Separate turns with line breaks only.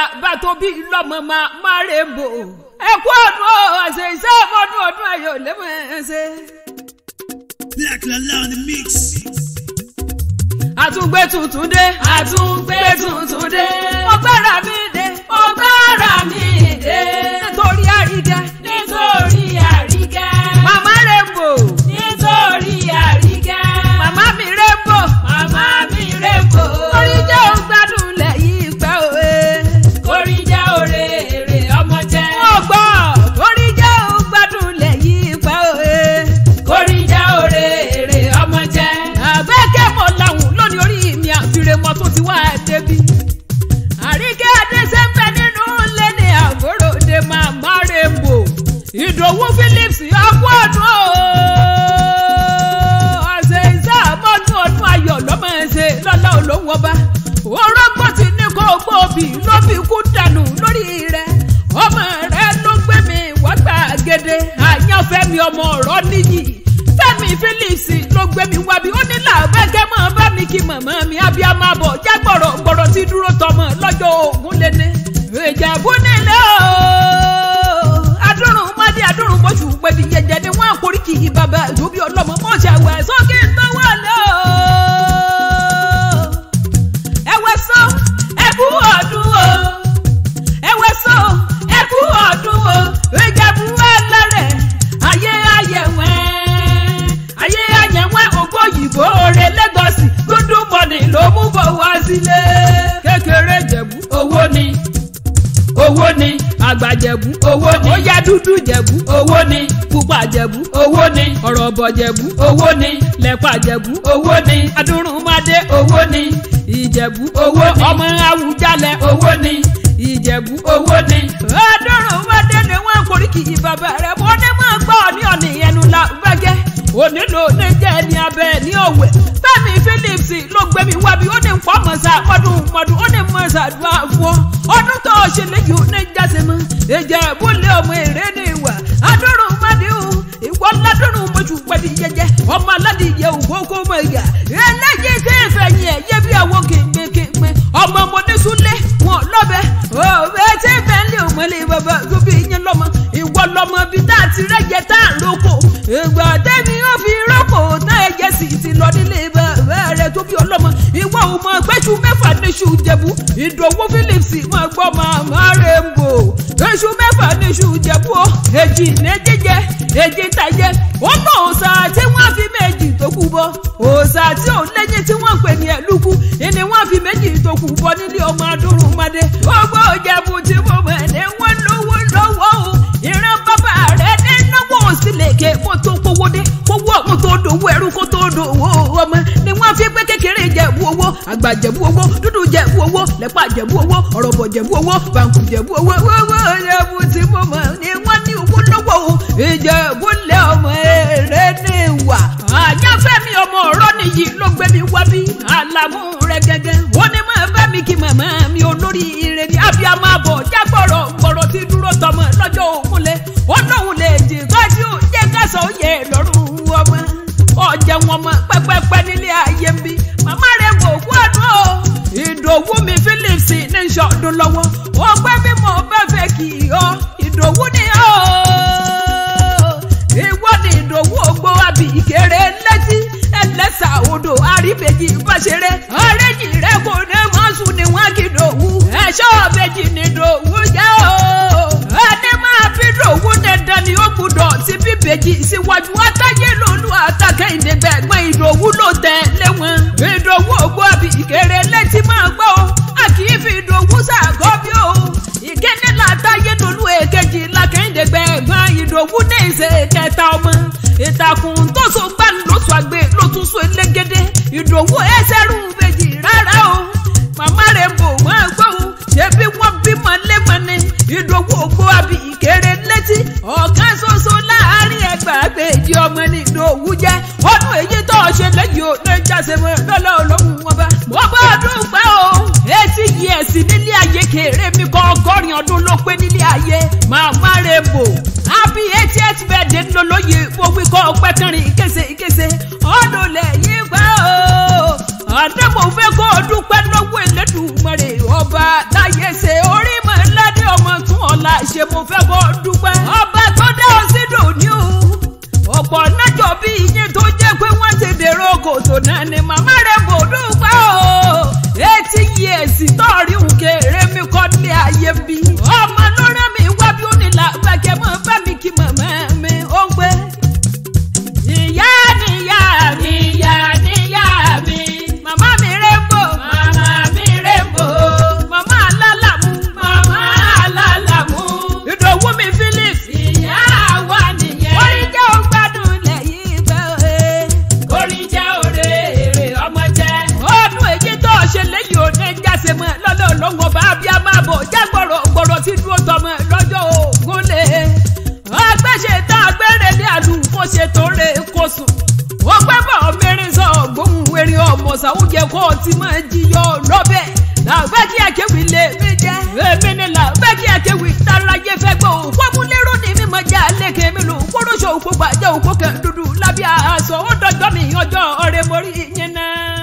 bá tó bí lọ́mọ máa máa rè bò ẹ kú ọdún ọ̀sẹ̀ iṣẹ́ ọdún ọdún ayọ̀ lẹ́mọ̀ ẹ̀ ṣe.
Black Lala on the mix.
àtúngbé tuntun dé àtúngbé tuntun dé ọgbẹ́ra mi dé ọgbẹ́ra mi dé nítorí àríkẹ́
nítorí àríkẹ́.
màmá Rainbow
nítorí àríkẹ́.
màmá mi Rainbow
màmá mi Rainbow.
orí jẹ́ ògbádùn lẹ́yìn ìpẹ́ òwe.
orí jẹ́ òré èrè ọmọ jẹ́.
wọ́n gbọ́ orí jẹ́ ògbádùn lẹ́yìn ìpẹ́ òwe.
orí jẹ́ òré èrè ọmọ jẹ́.
àbẹ́kẹ́ mọ̀ làwọn lónìí orí mi àfiremọ tó ti wá débi. àríkẹ́ adéṣẹ́fẹ́ nínú ilé ní àgọ́ròde màmá Rainbow. ìdòwú Phillips ọkọ̀ ọdún o. ọ̀sẹ̀ ìṣẹ́ àmọ́dún ọdún ayọ̀ lọ́mọ ẹ̀ṣẹ̀ lọ́lá olóhùn ọba. orógbó ti ní kó gbòòbí ló fi kú dànù lórí rẹ̀. ọmọ rẹ̀ ló gbé mi wá gbàgede àyànfẹ́ mi ọmọ ọ̀rọ̀ níyì. Fẹ́mi Phillips ló gbé mi wá bí ó ní làbẹ́kẹ́ mọ́ bá mi kí màmá mi abiyamọ abọ̀ já gbọ̀rọ̀ gbọ̀rọ̀ tí dúró tọmọ lọ́jọ́ ògún lẹ́ni. Ìjẹ̀bú nílé o. Adúrún Mádé Adúrún Bọ́sù Pẹ̀lú jẹjẹ ni wọ́n àkórí kì í bàbá ìdúbí ọlọ́mọ mọ́ ṣàwẹ̀ sókè tó wà lọ. Ẹ̀wẹ̀ sọ ẹ̀kú ọdún o. Ẹ̀wẹ̀ sọ ẹ̀kú ọdún o. Ìjẹ̀bú ẹlẹ́rẹ̀ ayé ayẹ̀wẹ̀ ayé ayẹ̀wẹ̀ ògbóyìnbó rẹ lẹ́gọ̀sì dúdú mọ́ni ló mú bọ̀ wá sílé. kékeré jẹ̀bú owó ni owó ni àgbà jẹ̀bú owó ni óyá dúdú jẹ̀bú owó ni pupa jẹ̀bú owó ni ọ̀rọ̀bọ̀ jẹ̀bú owó ni lẹ́pà jẹ̀bú owó ni adúrúnmadé owó ni ìjẹ̀bú owó ni ọmọ awùjalẹ̀ owó ni ìjẹ̀bú owó ni. adúrúnmadé ni wọ́n kórì kì í bàbá rẹ̀ mo ní mọ̀ gbọ́ ní ọ̀nì ẹnu la gbẹ́gẹ́ onílò ní jẹ́ ní abẹ́ ní òwe Fẹ́mi Phillips ló gbé mi wá bí ó ní nǹkan mọ̀sá mọ́dún mọ́dún ó ní mọ̀sá dùn àfọ́ ọdún tó ṣe léyìí ó ní jáse mọ́ ìjẹ́ ìbúlẹ̀ ọmọ èrè ní ìwà adúrún mọ́dún ìwọ ládùrún mọ́jú pẹ̀lú jẹjẹ ọmọ aládìyẹ ògbó kó mọ̀ ìyá eléyìí tí ìfẹ̀yìn ẹ̀ yé bí àwọn kéńkéńké ọmọ mo ní súnlé wọn lọ́bẹ̀ òwe tí bẹ́ẹ̀lì òmọ̀lẹ́ bàbá tó bí yín lọ́mọ ìwọ lọ́mọ bíi tá a ti rẹ́jẹ tá a lóko ìgbà tẹ́mi ó fi rọ́pò tá ẹ̀jẹ̀ sì ti lọ nílé bàbá rẹ̀ tó bí ọlọ́mọ ìwọ ò mọ gbẹ́sù mẹ́fà níṣu jẹ̀bú ìdòwú Phillips máa gbọ́ màmá Rainbow gbẹ́sù mẹ́fà níṣu jẹ̀bú o èjì ní jíjẹ èjì tàjẹ ó lọ òòsà tí wọ́n fi méjì tó kù bọ́ òòsà tí ò lẹ́yìn tí wọ́n pè ní ẹ̀lúkú ìní wọ́n fi méjì tó kù bọ́ nílé ọmọ adúrúnmadé gbogbo jẹ̀bú tí mo mọ̀ ní wọ́n lówó lọ́wọ́ o ìran bàbá rẹ̀ ní náwó sílẹ̀kẹ̀ kó tó kówó dé kówó ọ̀hún tó dòwó ẹrú kó tó dòwó ọmọ ni wọ́n fi pé kékeré jẹ̀bú owó àgbà jẹ̀bú owó dúdú jẹ̀bú owó lẹ́pà jẹ̀bú owó ọ̀rọ̀bọ̀ jẹ̀bú owó bàǹkù jẹ̀bú owó owó jẹ̀bú tí mo mọ̀ ni wọ́n ní owó lọ́wọ́ o ìjẹ̀bú lé ọmọ èrè ní ìwà àyànfẹ́mi ọmọ ọ̀rọ̀ nìyí ló gbé mi wá bí àlàmú rẹ̀ gẹ́gẹ́ ó ní mọ̀ bá mi kí màmá mi olórí ire ni abiyamọ abọ̀ jágbọ̀rọ̀ gbọ̀rọ̀ tí dúró tọmọ lọ́jọ́ òkúnlẹ̀ ó lóun lè jì tọ́jú jẹ́ kásán òye lọ́rùn ọmọ ọ̀jẹ̀ wọn mọ pẹ́pẹ́pẹ́ nílé ayé ń bí màmá rẹ̀ wò kú àdúrà o ìdòwú mi Phillips ní sọdún lọ́wọ́ ó pẹ́ bí mo bá fẹ́ kì í ọ ìdòwú ni ó ìwọ ni ìdòwú ògbó àbí ìkéré létí ẹlẹ́sà odò àríbèjì bàṣẹrẹ ọ̀rẹ́jì rẹ kò ní mọ́sù ni wọ́n kì í dòwú ẹ̀ṣọ́ ọ̀bẹ̀jì ni dòwú jẹ́ o ẹni máa bí dòwú dandan ni ó gbúdọ̀ sí bíbèjì síwájú àtàyè lòlú àtàkẹ́yìndé gbẹ̀gbọ́n ìdòwú ló tẹ̀lé wọn ìdòwú ògbó àbí ìkéré létí máa gbọ́ o a kì í fi ìdòwú sàgọ́ bí o ìkéde látàyè lòlú èkejì làkẹ́yìndé gbẹ̀gbọ́n ìdòwú ní ìṣe kẹta ọmọ ìtàkùn tó so gbà lóṣù àgbẹ̀ ló tún so elégédé ìdòwú ẹsẹ̀ rú méjì rárá o màmá Rainbow máa gbọ́ o ṣebí wọ́n bímọ lẹ́mọ ni ìdòwú ògbó àbí ìkéré létí ọ̀kan ṣoṣo láàárín ẹgbàágbèjì ọmọ ní ìdòwú jẹ́ ọdún èyí tó ṣe lẹ́yìn ò ní jáse mọ́ lọ́lọ́ olóhùn wọn bá. mo bá ọdún pẹ́ o etí yìí ẹ̀sìn nílé ayé kéré mi kọ́ ọgọ́rin ọdún ló pé nílé ayé màmá Rainbow happy eightieth birthday ńlọlọ́yè mo wí kọ́ ọpẹ́ kẹrin kése kése ọdún lẹ́yìn pẹ́ o àdé mo fẹ́ kó o dúpẹ́ lọ́wọ́ Elédùmarè ọba láyé ṣe orí mọ́. ṣe mo fẹ́ kó dúpẹ́. ọba tó dá ọ sí dòní o ọ̀pọ̀ nájọ bí yín tó jẹ́ pé wọ́n ti dèrò kòtò náà ni màmá rẹ̀ bò dúpẹ́ o etí yèsì tọ́ọ̀rí òkèèrè mi kọ́ ní ayé bí. ọmọ ló rán mi wá bí ó ní làbàkẹ́ mọ́ bá mi kí màmá mi ó ń gbé. ìyá níyá mi ìyá níyá mi màmá mi rẹ́ńbò màmá mi rẹ́ńbò màmá alálàmú màmá alálàmú ìdòwú mi philip ìyá wa nìyẹn. orin jẹ́ ògbádùn lẹ́yìn bẹ́ẹ̀.
orin jẹ́ òre èrè ọmọ jẹ́.
ọdún èyí tó ṣe lẹ́yìn òde jáse mọ́ lọ́lọ́ lọ́wọ́ bá bí a máa bọ̀ já gbọ̀rọ̀ gbọ̀rọ̀ tí dúró tọmọ lọ́jọ́ ògùn lè. agbẹ́sẹ̀ tá a gbẹ́rẹ́ ní àlù kó ṣe tó rè kó sùn. ó gbẹ́ bọ̀ mẹ́rin sọ gbóhùn erin ọmọ sàwùjẹ kó o ti máa jiyọ lọ́bẹ̀. làbẹ́ kí akéwì lè mí jẹ́. èmi ni làbẹ́ kí akéwì táráyé fẹ́ gbọ́ òpópónlérò ní mímọ jẹ́ àlékè mi lò kóró ṣòwò gbàjẹ́ òpó kẹ́ dúdú lábẹ́ aṣọ ó dọjọ́ mi ọjọ́ ọ̀rẹ́ mórí yẹn náà.